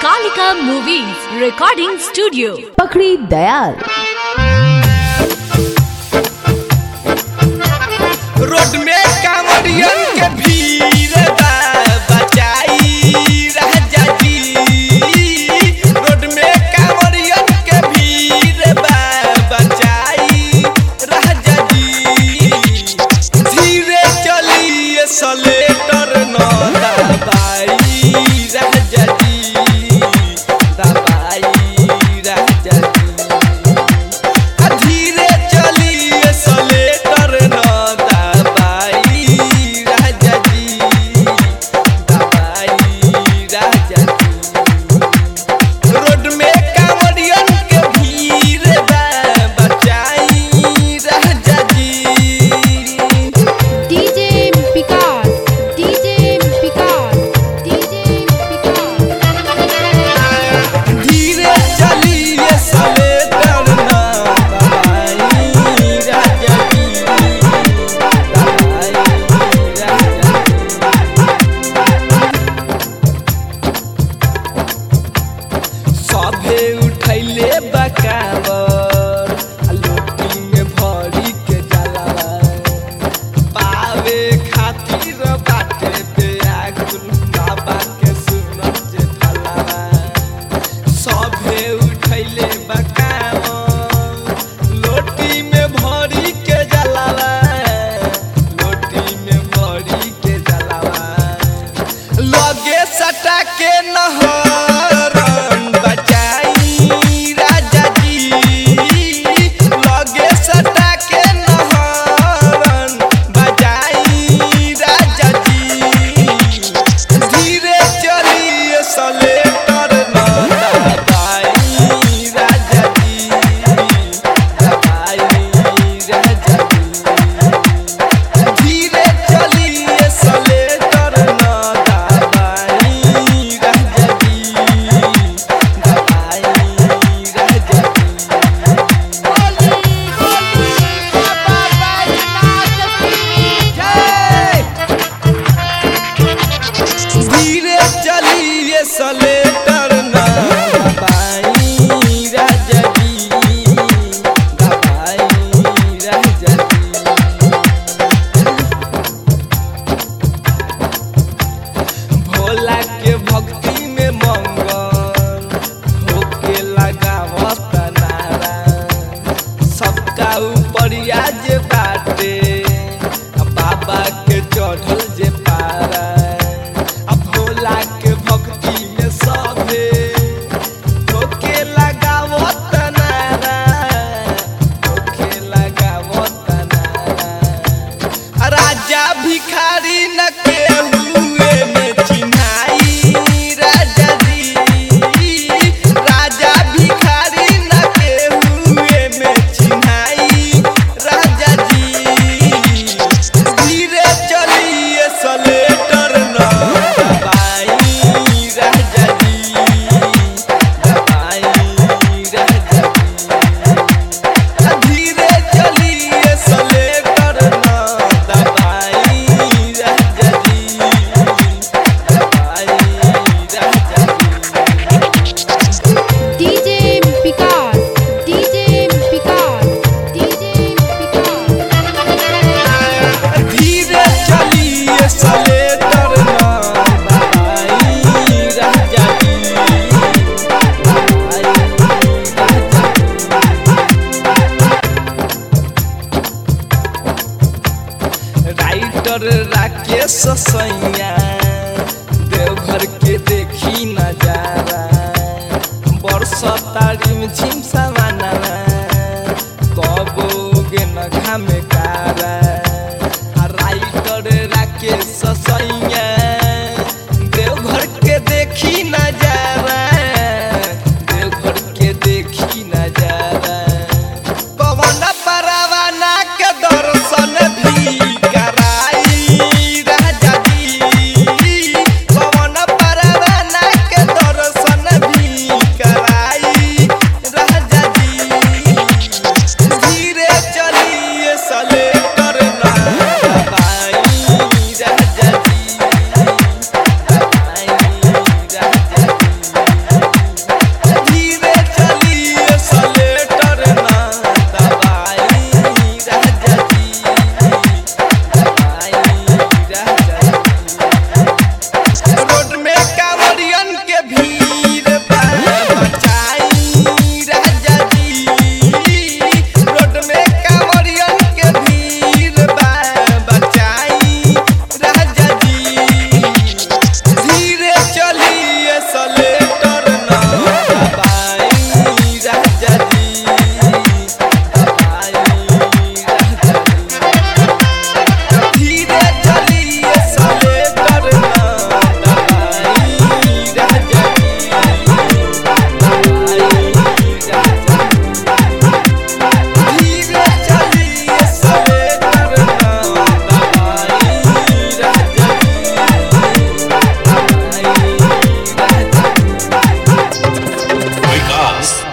Kalika Movies Recording Studio. पकड़ी Dayal road में कांवरियन के भीड़ बा बचाई राजा जी रोड में कांवरियन के भीड़ बा बचाई राजा जी धीरे चलिए सलेटर न दबाई राजा जी दबाई राजा जी धीरे चलिए सलेटर न दबाई राजा जी दबाई राजा जी रोड में कांवरियन के भीड़ बा बचाई राजा जी DJ Picard, DJ Picard, DJ Picard. धीरे चलिए सलेटर न दबाई राजा जी दबाई राजा जी सभे उठैले बकावर आ लोटी में भरी के जलावा पावे खातिर बाटे बेआकुल बाबा के सुनत जे फलावा सभे उठैले बकावर लोटी में भरी के जलावा लोटी में भरी के जलावा लगे सटा के नहरन बचाई राजा जी लगे सटा के नहरन बचाई राजा जी धीरे चलिए सलेटर न दबाई राजा जी दबाई राजा जी धीरे चलिए सलेटर न दबाई राजा जी दबाई राजा जी धीरे चलिए सलेटर न दबाई राजा जी दबाई राजा जी भोला के भक्ति में मंगल होके लगावत नारा सबका ऊपर आज बाटे आ बाबा के चढ़ल जे पारा आ भोला के भक्ति में सभे होके लगावत नारा होके लगावत नारा राजा भिखारी न केहुए में चिन्हाई राजा जी राजा भिखारी न केहुए में चिन्हाई राजा जी धीरे चलिए सलेटर न दबाई राजा जी दबाई राजा जी धीरे चलिए सलेटर न दबाई राजा जी दबाई राजा जी DJ Picard, DJ Picard, DJ Picard. धीरे चलिए सलेटर न दबाई राजा जी दबाई राजा जी राइटर राकेश सैया देवघर के देखी नजारा बरसता रिम झिम समाना कबो गे न घामे कारा आ राइटर राकेश सैया देवघर के देखी नजारा देवघर के देखी नजारा पवन परवाना के दर्शन भी कराई राजा जी पवन परवाना के दर्शन भी कराई विकास